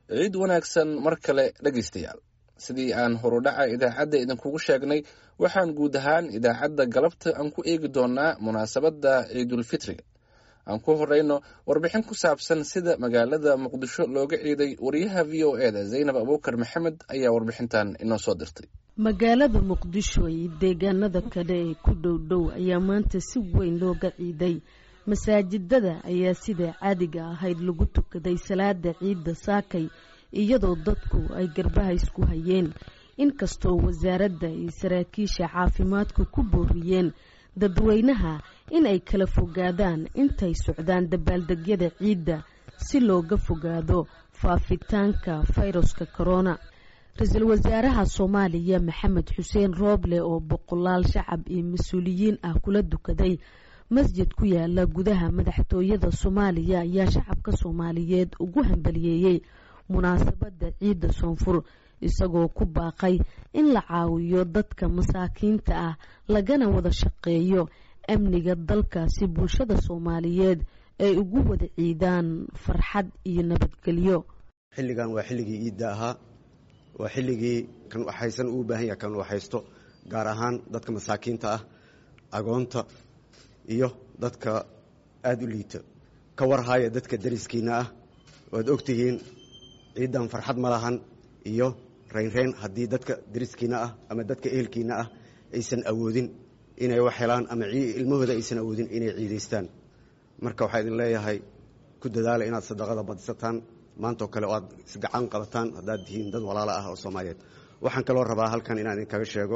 ciid wanaagsan mar kale dhegaystayaal sidii aan horudhaca idaacadda idinkugu sheegnay waxaan guud ahaan idaacadda galabta aan ku eegi doonaa munaasabadda ciidulfitriga aan ku horeyno warbixin ku saabsan sida magaalada muqdisho looga ciiday wariyaha v o e da zaynab abuukar maxamed ayaa warbixintan inoo soo dirtay magaalada muqdisho iyo deegaanada kale ee ku dhow dhow ayaa maanta si weyn looga ciiday masaajidada ayaa sida caadiga ahayd lagu tukaday salaada ciidda saakay iyadoo dadku ay garbaha isku hayeen inkastoo wasaaradda iyo saraakiisha caafimaadku ku booriyeen dadweynaha in ay kala fogaadaan intay socdaan dabaaldegyada ciidda si looga fogaado faafitaanka fayruska corona ra-iisul wasaaraha soomaaliya maxamed xuseen rooble oo boqolaal shacab iyo mas-uuliyiin ah kula dukaday masjid ku yaala gudaha madaxtooyada soomaaliya ayaa shacabka soomaaliyeed ugu hambaliyeeyey munaasabadda ciidda soonfur isagoo ku baaqay in la caawiyo dadka masaakiinta ah lagana wada shaqeeyo amniga dalkaasi bulshada soomaaliyeed ay ugu wada ciidaan farxad iyo nabadgelyo xilligan waa xilligii iidda ahaa waa xilligii kan waxaysan uu baahan yahay kan waxaysto gaar ahaan dadka masaakiinta ah agoonta iyo dadka aada u liita ka warhaya dadka dariskiina ah waad ogtihiin ciiddan farxad ma lahan iyo raynrayn haddii dadka dariskiina ah ama dadka ehelkiina ah aysan awoodin inay wax helaan ama ilmahooda aysan awoodin inay ciidaystaan marka waxaa idin leeyahay ku dadaala inaad sadaqada badisataan maantao kale oo aad isgacan qabataan haddaad tihiin dad walaalo ah oo soomaaliyeed waxaan kaloo rabaa halkan inaan idinkaga sheego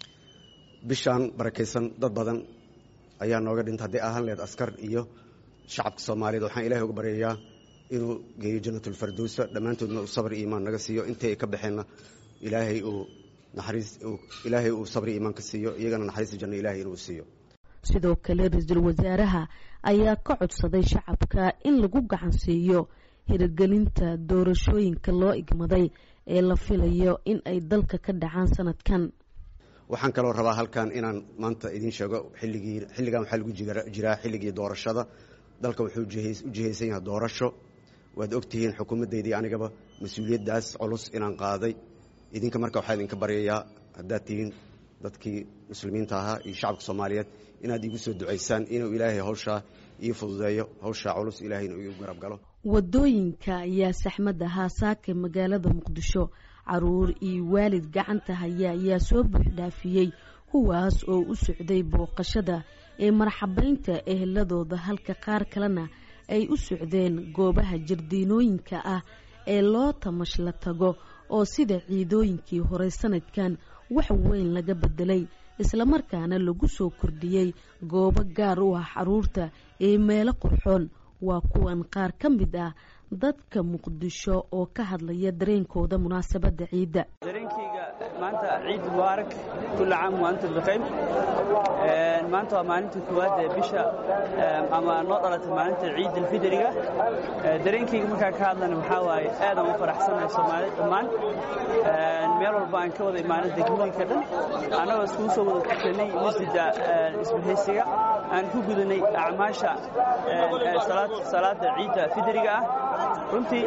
bishaan barakaysan dad badan ayaa nooga dhinta hadday ahaan lehed askar iyo shacabka soomaaliyeed waxaan ilahay uga baryayaa inuu geeyo janatulfardowsa dhammaantoodna uu sabri iimaan naga siiyo intii ay ka baxeenna ilaahay uu naxariis ilaahay uu sabri iimaan ka siiyo iyagana naxariista janno ilahay inuu siiyo sidoo kale ra-iisul wasaaraha ayaa ka codsaday shacabka in lagu gacan siiyo hirgelinta doorashooyinka loo igmaday ee la filayo in ay dalka ka dhacaan sanadkan waxaan kaloo rabaa halkan inaan maanta idiin sheego xilligii xilligan waxaa lagu jiraa xilligii doorashada dalka wuxuu u jihaysan yahay doorasho waad ogtihiin xukuumaddeydii anigaba mas-uuliyaddaas culus inaan qaaday idinka marka waxaa idinka baryayaa haddaad tihiin dadkii muslimiinta ahaa iyo shacabka soomaaliyeed inaad iigu soo ducaysaan inuu ilaahay hawshaa ii fududeeyo hawshaa culus ilaahayna iigu garab galo wadooyinka ayaa saxmad ahaa saaka magaalada muqdisho caruur iyo waalid gacanta haya ayaa soo buuxdhaafiyey kuwaas oo u socday booqashada ee marxabeynta eheladooda halka qaar kalena ay u socdeen goobaha jardiinooyinka ah ee loo tamash la tago oo sida ciidooyinkii hore sanadkan wax weyn laga bedelay islamarkaana lagu soo kordhiyey goobo gaar u ah caruurta ee meelo qurxoon waa kuwan qaar ka mid ah dadka muqdisho oo ka hadlaya dareenkooda munaasabadda ciidda dareenkayga maanta ciid mubaarak kulla caam wa antum bikhayr maanta waa maalinta koowaad ee bisha ama noo dhalatay maalinta ciid alfidriga dareenkayga markaa ka hadlana waxaa waaye aadaan u faraxsanahay soomaalida dhammaan meel walba aan ka wada imaano degmooyinka dhan annagoo iskugu soo wada tukanay masjidda isbahaysiga aan ku gudanay acmaasha salaada ciidda fidriga ah runtii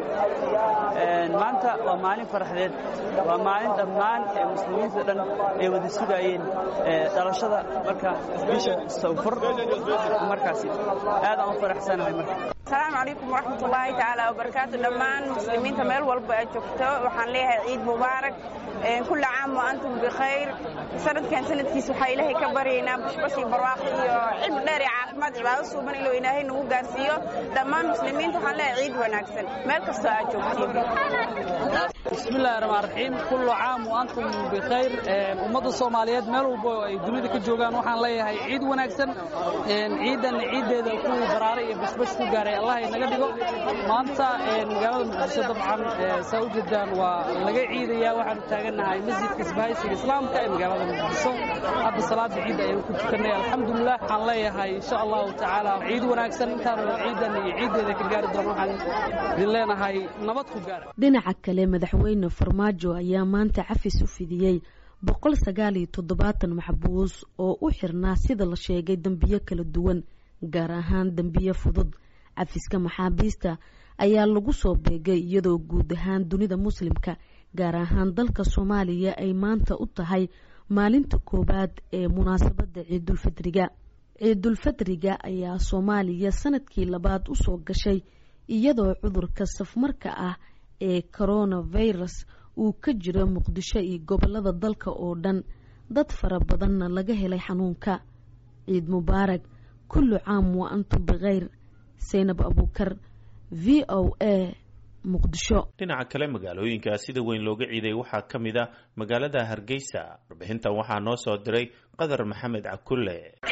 maanta waa maalin farxdeed waa maalin dhammaan ee muslimiinta dhan ay wada sugaayeen dhalashada marka bisha sawfur markaasi aadaan u faraxsanahay marka asalaamu calaykum waraxmatullaahi tacaala wabarakaatu dhammaan muslimiinta meel walba aad joogto waxaan leeyahay ciid mubaarak kulla caam wa antum bikhayr sanadkan sanadkiis waxaa ilaahay ka baryaynaa bashbash iyo barwaaqo iyo cilmi dheer iyo caafimaad cibaado suuban iluu ilaahay nagu gaarsiiyo dhammaan muslimiinta waxaan leeyahay ciid wanaagsan meel kastoo aad joogtiin bismillahi raxmaan raxiim kullu caam wa antum bikhayr ummadda soomaaliyeed meel walba ay dunida ka joogaan waxaan leeyahay ciid wanaagsan ciidan ciiddeeda ku baraara iyo bashbash ku gaaray allah inaga dhigo maanta magaalada muqdisho dabcan saa u jeedaan waa laga ciidayaa waxaanu taagannahay masjidka isbahaysiga islaamka ee magaalada muqdisho hadda salaada ciidda ayaan ku tukanay alxamdulilah waxaan leeyahay insha allahu tacaala ciid wanaagsan intaanu ciidan iyo ciiddeeda ka gaari doono waxaan idin leenahay nabad ku gaara dhinaca kale madaxweyne farmaajo ayaa maanta cafis u fidiyey boqol sagaal iyo toddobaatan maxbuus oo u xirnaa sida la sheegay dembiyo kala duwan gaar ahaan dembiyo fudud cafiska maxaabiista ayaa lagu soo beegay iyadoo guud ahaan dunida muslimka gaar ahaan dalka soomaaliya ay maanta u tahay maalinta koowaad ee munaasabadda ciidulfidriga ciidulfidriga ayaa soomaaliya sanadkii labaad usoo gashay iyadoo cudurka safmarka ah ee coronavirus uu ka jiro muqdisho iyo gobolada dalka oo dhan dad fara badanna laga helay xanuunka ciid mubaarak kullu caam wa antum bikheyr saynab abuukar v o a muqdisho dhinaca kale magaalooyinka sida weyn looga ciiday waxaa ka mid a magaalada hargeysa warbixintan waxaa noo soo diray qadar maxamed cakulle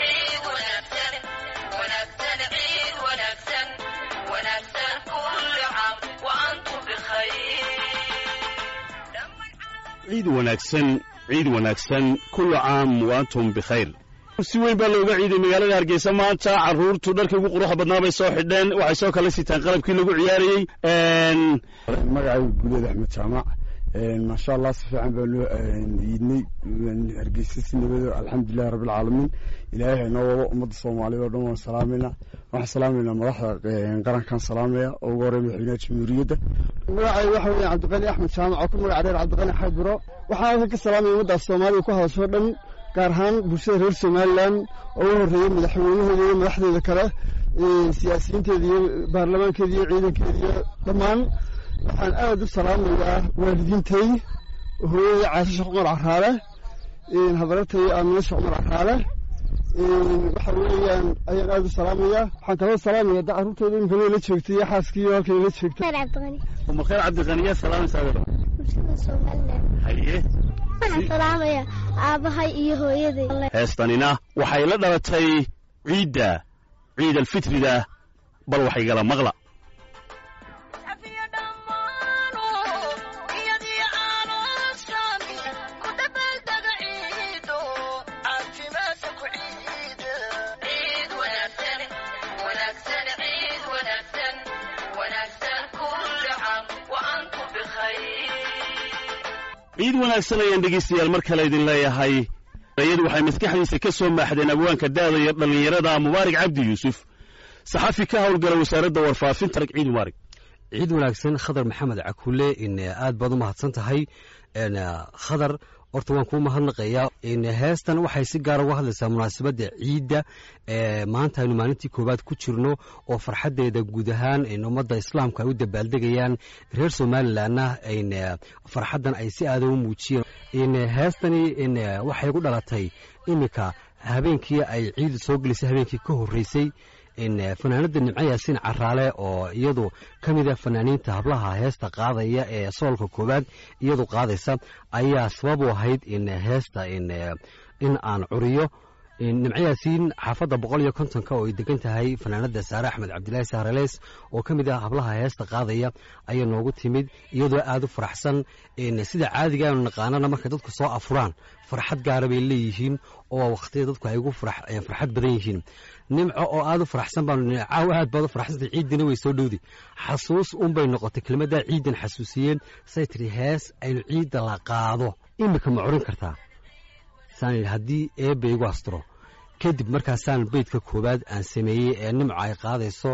ciid wanaagsan ciid wanaagsan kullu caam wa antum bikhayr si weyn baa looga ciiday magaalada hargeysa maanta caruurtu dharkii ugu quruxda badnaa bay soo xidheen waxay soo kala sitaan qalabkii lagu ciyaarayey magacayga guuleed axmed jaamac maasha allah si fiican baa loo iidnay hargeysa si nabado alxamdulilahi rabbilcaalamiin ilaahay haynoo wado ummadda soomaaliyeed oo dhan waan salaamayna waxaan salaamayna madaxda qarankan salaamaya oo ugu horey madaxweynaha jamhuuriyadda magacayga waxa weeye cabdiqani axmed jaamac oo ku magac dheer cabdiqani xaybiro waxaan halkan ka salaamaya ummaddaas soomaalida ku hadasho dhan gaar ahaan bulshada reer somalilan oo u horreeyey madaxweynahooda iyo madaxdeeda kale siyaasiyiinteeda iyo baarlamaankeeda iyo ciidankeeda iyo dhammaan waxaan aad u salaamayaa waalidiintay hooyadii caasisha cumar caraale habaratay aaminasha cumar caraale waxa weeyaan ayaan aad u salaamayaa waxaan kaloo salaamaya da carruurtooda imika la joogtay iyo xaaskii halkay la joogtay umakheer cabdiqani yaa salaamaysaa gabadha haye waxaan salaamaya aabbahay iyo hooyaday heestanina waxay la dhalatay ciidda ciid alfitrida bal waxay gala maqla ciid wanaagsan ayaan dhegaystayaal mar kale idin leeyahay ayadu waxay maskaxdiisa ka soo maaxdeen abwaanka daada iyo dhallinyarada mubaarak cabdi yuusuf saxafi ka howlgala wasaaradda warfaafinta ciid mubaarak ciid wanaagsan khadar maxamed cakuule aad baad u mahadsan tahay khadar horta waan kuu mahadnaqayaa heestan waxay si gaara uga hadlaysaa munaasabadda ciidda maanta aynu maalintii koowaad ku jirno oo farxaddeeda guud ahaan ummadda islaamka ay u dabaaldegayaan reer somalilanna farxaddan ay si aada u muujiyeen heestani waxay ku dhalatay iminka habeenkii ay ciidda soo gelisay habeenkii ka horreysay fanaanada nimco yaasiin caraale oo iyadu ka mid a fanaaniinta hablaha heesta qaadaya ee soolka koowaad iyadu qaadaysa ayaa sabab u ahayd in heesta in aan curiyo nimco yaasiin xaafadda boqol iyo kontonka oo ay degan tahay fanaanada saare axmed cabdilaahi sahreleys oo ka mid ah hablaha heesta qaadaya ayaa noogu timid iyadoo aada u faraxsan sida caadiga aanu naqaanana markay dadku soo afuraan farxad gaara bay leeyihiin oo waqtiya dadku ay ugu farxad badan yihiin nimco oo aada u faraxsan baanu caaw aad baad u faraxsantay ciiddina way soo dhowdi xasuus unbay noqotay kelmaddaa ciiddan xasuusiyeen say tiri hees aynu ciidda la qaado iminka ma curin kartaa saan yidhi haddii eebba igu asturo kadib markaasaan beydka koowaad aan sameeyey ee nimco ay qaadayso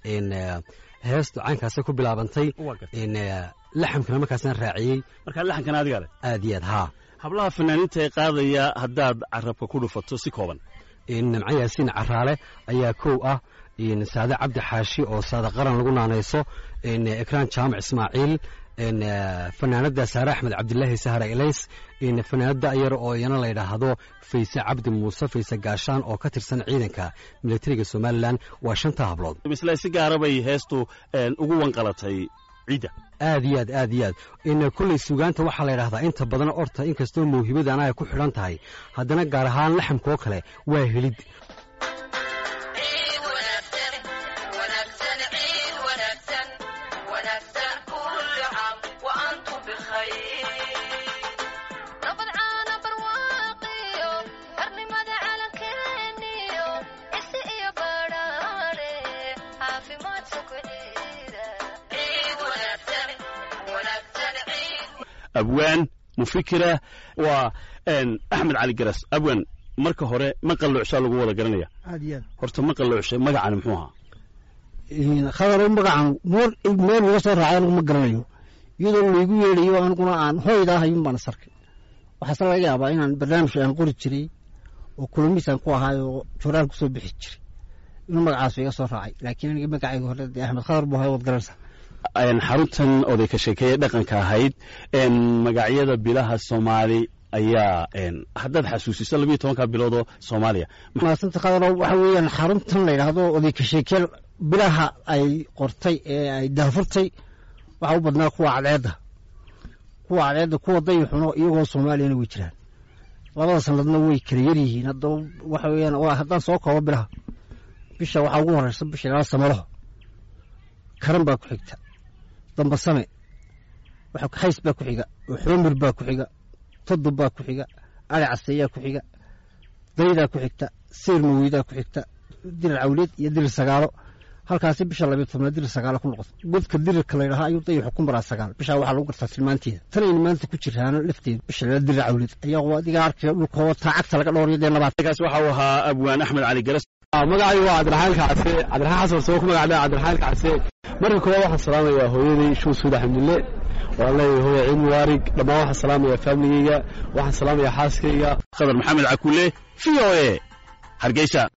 heestu caynkaasay ku bilaabantay laxamkana markaasaan raaciyey markaa laxamkana adiga ale aad iyo aad haa hablaha fanaaniinta ee qaadaya haddaad carabka ku dhufato si kooban nimco yaasiin caraale ayaa kow ah saade cabdi xaashi oo saade qaran lagu naanayso ekraan jaamac ismaaciil fanaanada saare axmed cabdilaahi sahra elays fanaanada ayar oo iyana la yidhaahdo fayse cabdi muuse fayse gaashaan oo ka tirsan ciidanka militariga somalilan waa shanta hablood misle si gaara bay heestu ugu wanqalatay ciidda aad iyo aad aad iyo aad in kolley sugaanta waxaa la yidhahdaa inta badan orta inkastoo mawhibadana ay ku xidhan tahay haddana gaar ahaan laxamkaoo kale waa helid abwaan mufikira waa axmed cali garas abwaan marka hore ma qalloocsaa lagu wada garanaya aad iyo aad horta ma qalloocsa magacani muxuu ahaa khadaro magacan meel uga soo raacay anigu ma garanayo iyadoo laygu yeedhayo aniguna aan hoyda ahayun baan sarkay waxaase laga yaabaa inaan barnaamij aan qori jiray oo kulamiisaan ku ahaay oo joraan kusoo bixi jiray inuu magacaas iga soo raacay laakiin aniga magacayga hore dee axmed khadar buu ahay waad garanaysaa xaruntan oday ka sheekeeye dhaqanka ahayd magacyada bilaha soomaali ayaa haddaad xasuusiso labiyo tobanka biloodoo soomaaliya maasanta khadaro waxa weeyaan xaruntan la yidhaahdo oday ka sheekeel bilaha ay qortay ee ay daafurtay waxaa u badnaa kuwa cadceedda kuwa cadceedda kuwa dayixuno iyagoo soomaaliyana way jiraan labada sanadna way kala yar yihiin haddaba waxa weeyaan haddaan soo koobo bilaha bisha waxaa ugu horeysa bisha ilaa samalaho karan baa ku xigta dambasame xays baa ku xiga xoomir baa ku xiga todob baa ku xiga ali caseeyaa ku xiga daydaa ku xigta seyr maweydaa ku xigta dirir cawleed iyo dirir sagaalo halkaasi bisha labiyo tobnaad dirir sagaalo ku noqoto godka dirirka la ydhahaa ayuu dayixu ku maraa sagaal bishaa waxaa lagu gartaa tilmaanteeda tanayna maanta ku jiraana lafteeda bisha lala dirir cawleed ayaa adiga arkaya dhulkoo taa cagta laga dhowriyo dee labaatkaas waxa uu ahaa abwaan axmed cali garas magacaygu waa cabdiraxaan kacse cabdiraxaan xasan soo ku magacdha cabdiraxaan kacse marka koowaad waxaan salaamayaa hooyaday shuu suud axmedille waan leeyahay hooya ciid mubaarig dhammaan waxaan salaamayaa faamiligeyga waxaan salaamayaa xaaskayga khadar maxamed cakule v o e hargeysa